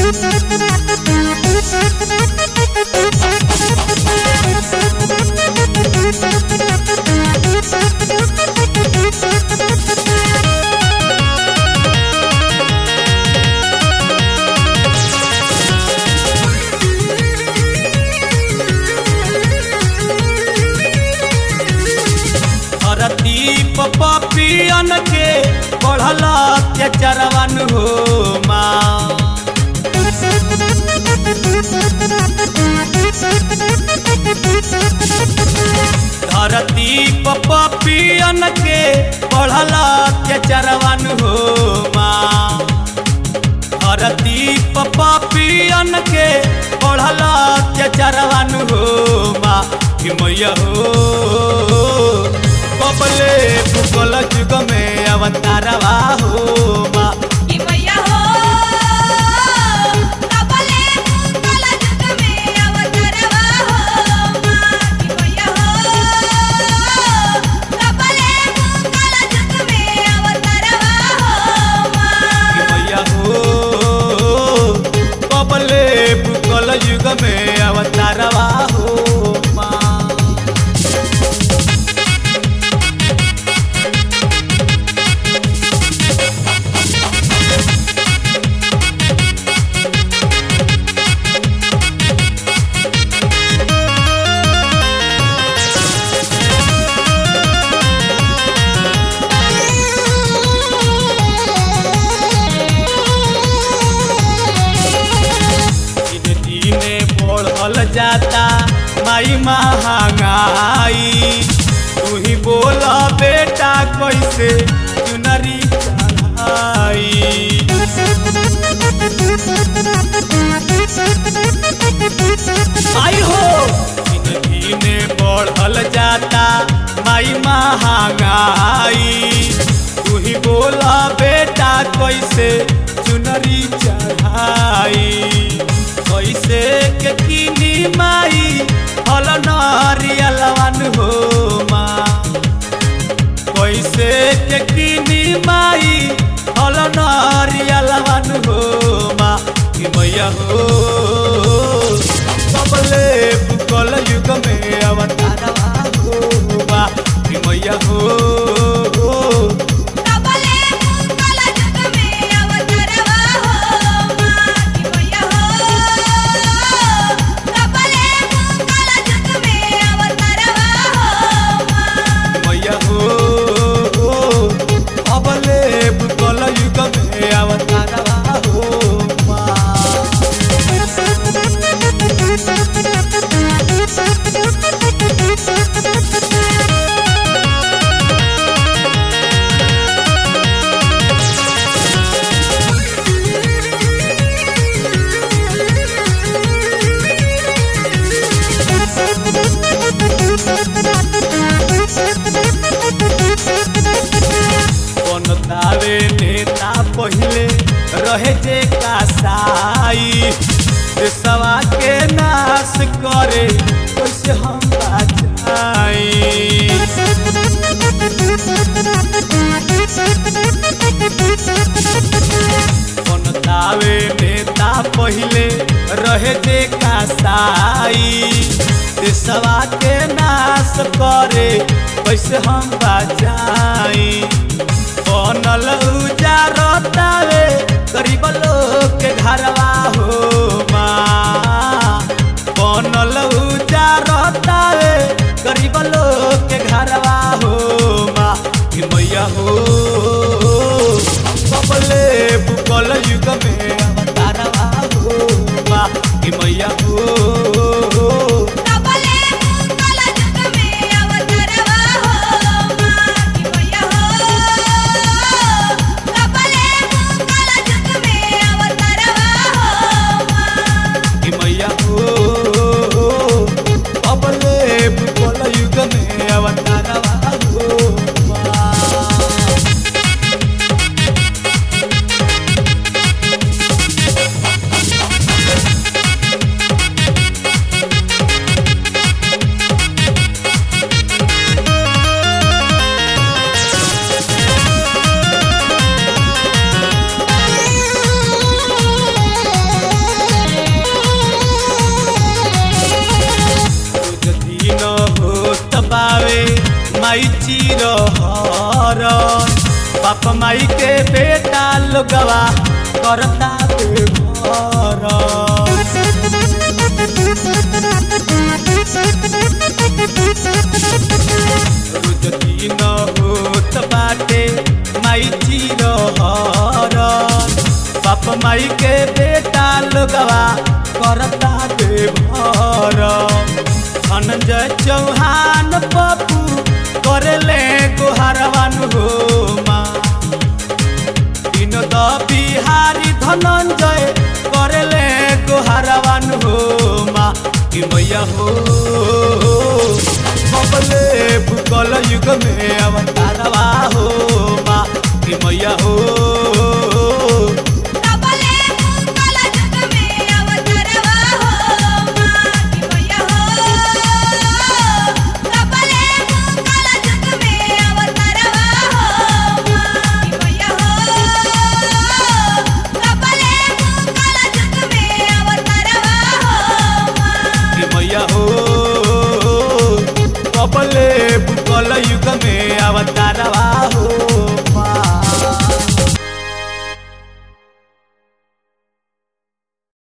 धरती पपियन के बढ़ल अत्याचारवन हो माँ धरती पपियन के बढ़ल अत्याचारवन हो माँ धरती पपियन के बढ़ल अत्याचारवन हो माँ कि मैया हो कबले भूगोल जुग में अवतारवा हो माँ कि मैया हो कबले भूगोल जुग में अवतरवा हो माँ कि मैया हो कबले भूगोल जुग में अवतरवा हो माँ कि मैया हो कबले भूगोल युग में अवतारवा हो माँ दिन दिने बढ़ल जाता माई महंगाई तू ही बोल बेटा कैसे चुनरी चढ़ाई आई हो दिन दिने बढ़ल जाता माई महंगाई तू ही बोल बेटा कैसे चुनरी चढ़ाई कैसे के किनी माई हल नरियलवन हो माँ कैसे के किनी माई हल नरियलवन हो माँ कि मैया हो कबले भूगोल युग में अवतारवा हो माँ कि मैया हो कबले भूगोल जुग में अवतरवा हो माँ कि मैया हो कबले भूगोल जुग में अवतरवा हो माँ मैया हो अबले भूगोल युग में अवतारवा हो माँ बनतावे नेता पहिले रहे जे कासाई देशवा के नाश करे कैसे हम बचाई बनतावे नेता पहिले रहे जे कासाई देशवा के नाश करे कैसे हम बचाई बनल उजारतावे गरीब लोग के घरवा हो माँ बनल उजारतावे गरीब लोग के घरवा हो माँ कि मैया हो कबले भूगोल युग में अवतारवा हो माँ कि मैया हो कबले भूगोल जुग में अवतरवा हो माँ कि मैया हो कबले भूगोल जुग में अवतरवा हो माँ कि मैया हो अबले भूगोल युग में अवतारवा हो माँ बाप माई के बेटा लोगवा करता बेघर रोज दिन होत बाटे माई चिरहर बाप माई के बेटा लोगवा करता बेभर धनंजय चौहान पप्पू करले गोहरवा